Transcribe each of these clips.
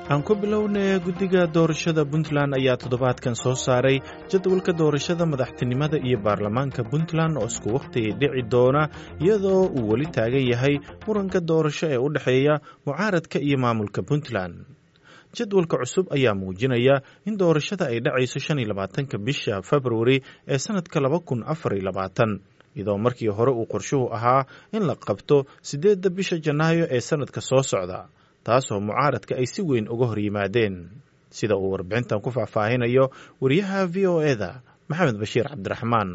aan ku bilownay guddiga doorashada puntland ayaa toddobaadkan soo saaray jadwalka doorashada madaxtinimada iyo baarlamaanka puntland oo isku wakhti dhici doona iyadoo uu weli taagan yahay muranka doorasho ee u dhexeeya mucaaradka iyo maamulka puntland jadwalka cusub ayaa muujinaya in doorashada ay dhacayso shan iyo labaatanka bisha februari ee sannadka laba kun afar iyo labaatan iyadoo markii hore uu qorshuhu ahaa in la qabto siddeedda bisha janaayo ee sannadka soo socda taasoo mucaaradka ay si weyn uga hor yimaadeen sida uu warbixintan ku faahfaahinayo wariyaha v o eda maxamed bashiir cabdiraxmaan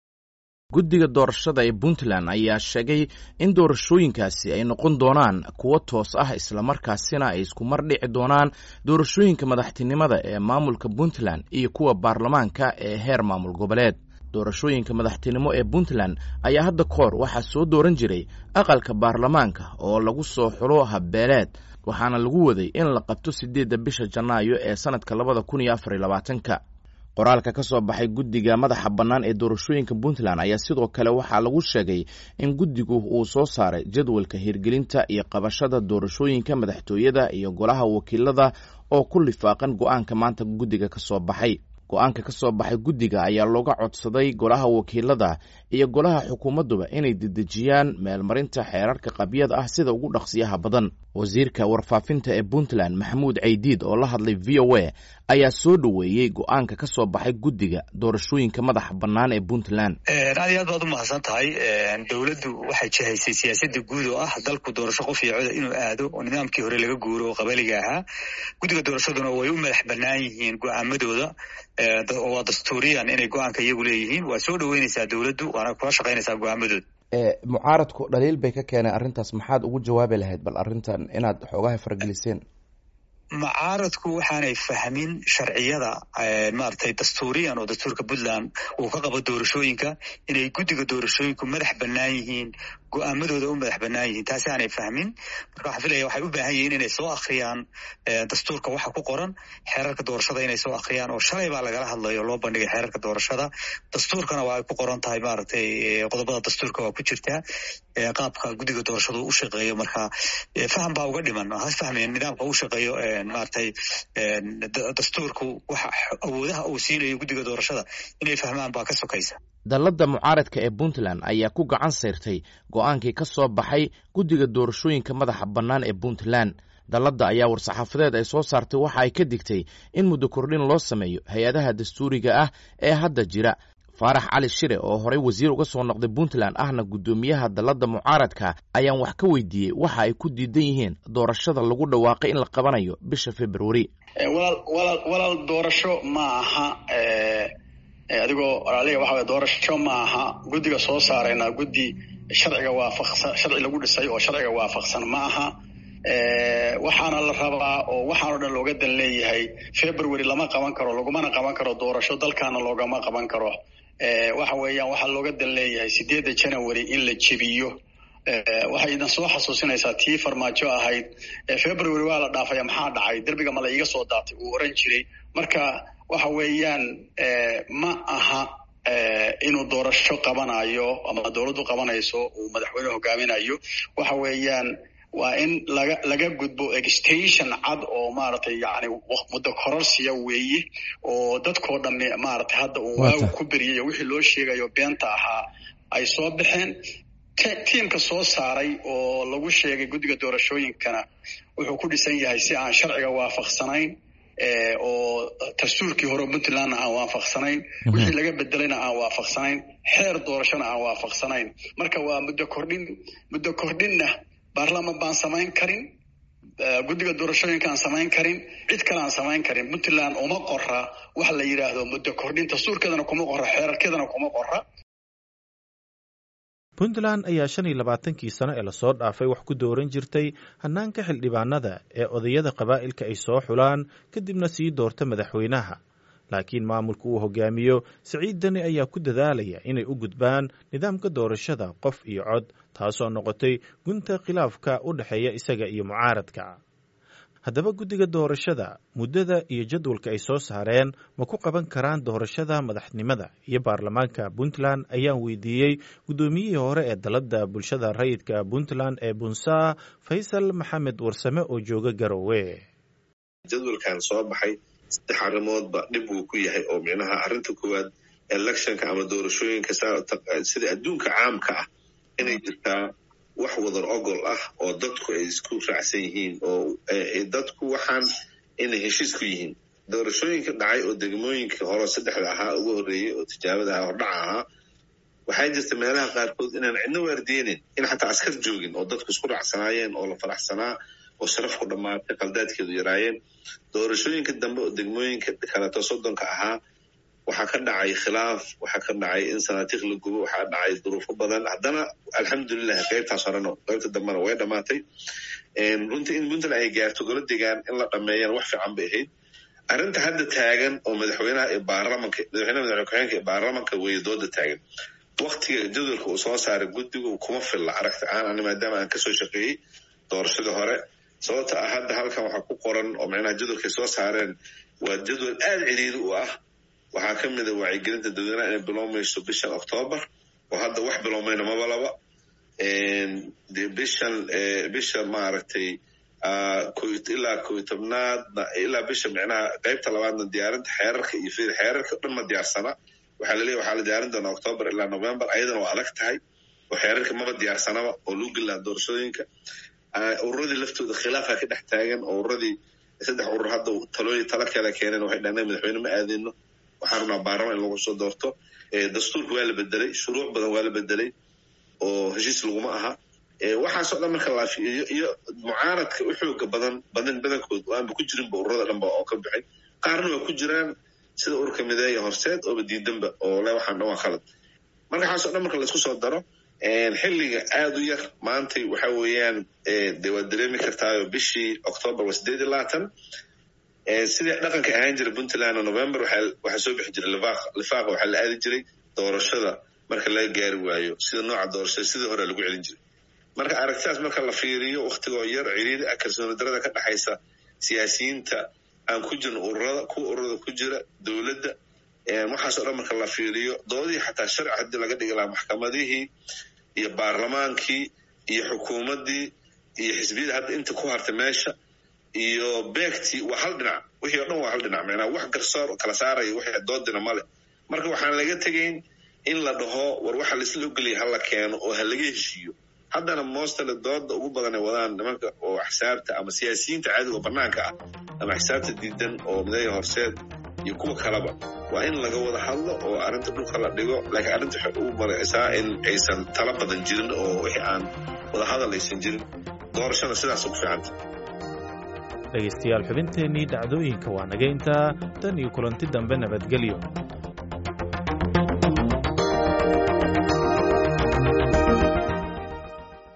guddiga doorashada ee puntland ayaa sheegay in doorashooyinkaasi ay noqon doonaan kuwo toos ah islamarkaasina ay isku mar dhici doonaan doorashooyinka madaxtinimada ee maamulka puntland iyo kuwa baarlamaanka ee heer maamul goboleed doorashooyinka madaxtinimo ee puntland ayaa hadda kahor waxaa soo dooran jiray aqalka baarlamaanka oo lagu soo xulo habbeeleed waxaana lagu waday in la qabto siddeedda bisha janaayo ee sannadka labada kun iyo afar iyo labaatanka qoraalka ka soo baxay guddiga madaxa bannaan ee doorashooyinka puntland ayaa sidoo kale waxaa lagu sheegay in guddigu uu soo saaray jadwalka hirgelinta iyo qabashada doorashooyinka madaxtooyada iyo golaha wakiilada oo ku lifaaqan go-aanka maanta guddiga ka soo baxay go-aanka ka soo baxay guddiga ayaa looga codsaday golaha wakiilada iyo golaha xukuumadduba inay dedejiyaan meelmarinta xeerarka qabyada ah sida ugu dhaqsiyaha badan wasiirka warfaafinta ee puntland maxamuud caydiid oo la hadlay v o a ayaa soo dhoweeyey go-aanka ka soo baxay guddiga doorashooyinka madaxa bannaan ee puntland aad iyo aad baad u mahadsan tahay dowladdu waxay jihaysay siyaasadda guud oo ah dalku doorasho qof iyo coda inuu aado oo nidaamkii hore laga guuro oo qabaliga ahaa guddiga doorashaduna way u madax bannaan yihiin go-aamadooda waa dastuuriyan inay go-aanka iyagu leeyihiin waa soo dhoweynaysaa dowladdu waana kula shaqaynaysaa go-aamadooda mucaaradku dhaliil bay ka keeneen arrintaas maxaad ugu jawaabi lahayd bal arrintan inaad xoogaha fargeliseen mucaaradku waxaanay fahmin sharciyada maaragtay dastuuriyan oo dastuurka puntland uu ka qabo doorashooyinka inay guddiga doorashooyinku madax bannaan yihiin go-aamadooda u madax bannaan yihiin taasi aanay fahmin marka waxaa filaya waxay u baahan yihiin inay soo akhriyaan dastuurka waxa ku qoran xeerarka doorashada inay soo akhriyaan oo shalay baa lagala hadlayo loo bandhigay xeerarka doorashada dastuurkana waa ay ku qoran tahay maaragtay qodobada dastuurka waa ku jirtaa qaabka guddiga doorashadu u shaqeeyo marka faham baa uga dhiman has fahmeen nidaamka u shaqeeyo maaragtay dastuurku waxa awoodaha uu siinayo guddiga doorashada inay fahmaan baa ka sokaysa dalladda mucaaradka ee puntland ayaa ku gacan sayrtay go-aankii ka soo baxay guddiga doorashooyinka madaxa bannaan ee puntland dalladda ayaa war-saxaafadeed ay soo saartay waxa ay ka digtay in muddo kordhin loo sameeyo hay-adaha dastuuriga ah ee hadda jira faarax cali shire oo horey wasiir uga soo noqday puntland ahna guddoomiyaha dalladda mucaaradka ayaan wax ka weydiiyey waxa ay ku diidan yihiin doorashada lagu dhawaaqay in la qabanayo bisha februari walaal doorasho ma aha adigoo aliga waxa doorasho ma aha guddiga soo saarayna guddi sharciga waafaqsan sharci lagu dhisay oo sharciga waafaqsan ma aha waxaana la rabaa oo waxaan o dhan looga dan leeyahay february lama qaban karo lagumana qaban karo doorasho dalkaana loogama qaban karo waxa weeyaan waxaa looga dan leeyahay sideedda january in la jebiyo waxay idan soo xasuusinaysaa tii farmaajo ahayd february waa la dhaafaya maxaa dhacay derbiga mala iiga soo daatay uu oran jiray marka waxa weeyaan ma aha inuu doorasho qabanayo ama dowladdu qabanayso uu madaxweyne hogaaminayo waxa weeyaan waa in laga laga gudbo extension cad oo maaragtay yani muddo kororsiya weeye oo dadkoo dhamme maaragtay hadda uu waagu ku beriyayo wixii loo sheegayo beenta ahaa ay soo baxeen tiimka soo saaray oo lagu sheegay guddiga doorashooyinkana wuxuu ku dhisan yahay si aan sharciga waafaqsanayn oo dastuurkii hore puntlandna aan waafaqsanayn wixii laga bedelayna aan waafaqsanayn xeer doorashona aan waafaqsanayn marka waa muddo kordhin muddo kordhinna baarlaman baan samayn karin guddiga doorashooyinka aan samayn karin cid kale aan samayn karin puntland uma qora wax la yidhaahdo muddo kordhin dastuurkeedana kuma qora xeerarkeedana kuma qora puntland ayaa shan iyo labaatankii sano ee lasoo dhaafay wax ku dooran jirtay hannaanka xildhibaanada ee odayada qabaa'ilka ay soo xulaan kadibna sii doorta madaxweynaha laakiin maamulka uu hogaamiyo siciid dani ayaa ku dadaalaya inay u gudbaan nidaamka doorashada qof iyo cod taasoo noqotay gunta khilaafka u dhexeeya isaga iyo mucaaradka haddaba guddiga doorashada muddada iyo jadwalka ay soo saareen ma ku qaban karaan doorashada madaxnimada iyo baarlamaanka puntland ayaan weydiiyey guddoomiyihii hore ee dalladda bulshada rayidka puntland ee bunsaa faysal maxamed warsame oo jooga garowe jadwalkan soo baxay saddex arrimoodba dhib uu ku yahay oo micnaha arrinta koowaad electionka ama doorashooyinka sida adduunka caamka ah inay jirtaa wax wadar ogol ah oo dadku ay isku raacsan yihiin oo dadku waxaan inay heshiis ku yihiin doorashooyinka dhacay oo degmooyinka hore saddexda ahaa ugu horreeyey oo tijaabada ahaa hordhaca ahaa waxaa jirta meelaha qaarkood inaan cidno waardiyeynin in xataa askar joogin oo dadku isku raacsanaayeen oo la faraxsanaa oo sharafku dhammaatay qaldaadkeedu yaraayeen doorashooyinka dambe oo degmooyinka kaleeto soddonka ahaa waxaa ka dhacay khilaaf waxaa ka dhacay in sanaatiikh la gubo waxaa dhacay duruufo badan haddana alxamdulilah qaybtaas horena qaybta dambena way dhammaatay runtii in puntland ay gaarto golo degaan in la dhameeyana wax fiican bay ahayd arrinta hadda taagan oo madaxweynaha ee baarlamanka madaxweynaha madaxweyne ku-xigeenka ee baarlamanka weeye dooda taagan waktiga jadwalka uu soo saaray guddigu kuma filla aragti ahaan ani maadaama aan kasoo shaqeeyey doorashadii hore sababta ah hadda halkan waxaa ku qoran oo micnaha jadwalkay soo saareen waa jadwal aada ciriiri u ah waxaa ka mid a wacyigelinta dadweynaha inay bilowmayso bishan octoobar oo hadda wax bilowmayna maba laba de bishan bisha maaragtay ilaa koy tobnaadna ilaa bisha micnaha qaybta labaadna diyaarinta xeerarka iyo fir xeerarka dhan ma diyaarsana waxaa laleeyahy waxaa la diyaarin doonaa octoobar ilaa november ayadana waa adag tahay oo xeerarka maba diyaarsanaba oo lagu gelaa doorashooyinka ururadii laftooda khilaafaa ka dhex taagan oo ururadii saddex urur hadda talooyi tala kala keeneen waxay dhahneen madaxweyne ma aadeyno waxaa rabnaa baarlaman in lagu soo doorto dastuurka waa la bedelay shuruuc badan waa la bedelay oo heshiis laguma aha waxaasoo dhan marka laafiyo iyo mucaaradka u xooga badan badan badankood oo aanba ku jirinba ururada dhanba oo ka baxay qaarna waa ku jiraan sida ururka mideeya horseed ooba diidanba oo le waxaan dhan waa khalad marka waxaasoo dhan marka laisku soo daro xilliga aada u yar maantay waxa weeyaan de waad dareemi kartaayo bishii octoobar waa sideed iyo labaatan sidii dhaqanka ahaan jira puntland november waxaa soo bixi jiray lifaaqa waxaa la aadi jiray doorashada marka laga gaari waayo sida nooca doorashada sidii hore lagu celin jiray marka aragtidaas marka la fiiriyo waktigoo yar ciriiri ah kalsooni darada ka dhexaysa siyaasiyiinta aan ku jirin ururada kuwa ururada ku jira dowladda waxaasoo dhan marka la fiiriyo doodihii xataa sharci haddii laga dhigi lahaa maxkamadihii iyo baarlamaankii iyo xukuumaddii iyo xisbiyada hadda inta ku hartay meesha iyo beegtii waa hal dhinac wixii o dhan waa hal dhinac macnaa wax garsoor kala saaraya wixii doodina male marka waxaan laga tegayn in la dhaho war waxa laisla ogeliya hala keeno oo ha laga heshiiyo haddana moostale dooda ugu badan ay wadaan nimanka oo axsaabta ama siyaasiyiinta caadiga oo banaanka ah ama axsaabta diidan oo mideeya horseed iyo kuwa kaleba waa in laga wada hadlo oo arrinta dhulka la dhigo laakiin arrinta waxay ugu maraysaa in aysan tala badan jirin oo wixii aan wada hadal aysan jirin doorashana sidaas ugu fiicanta dhegaystayaal xubinteennii dhacdooyinka waa naga intaa tan iyo kulanti dambe nabadgelyo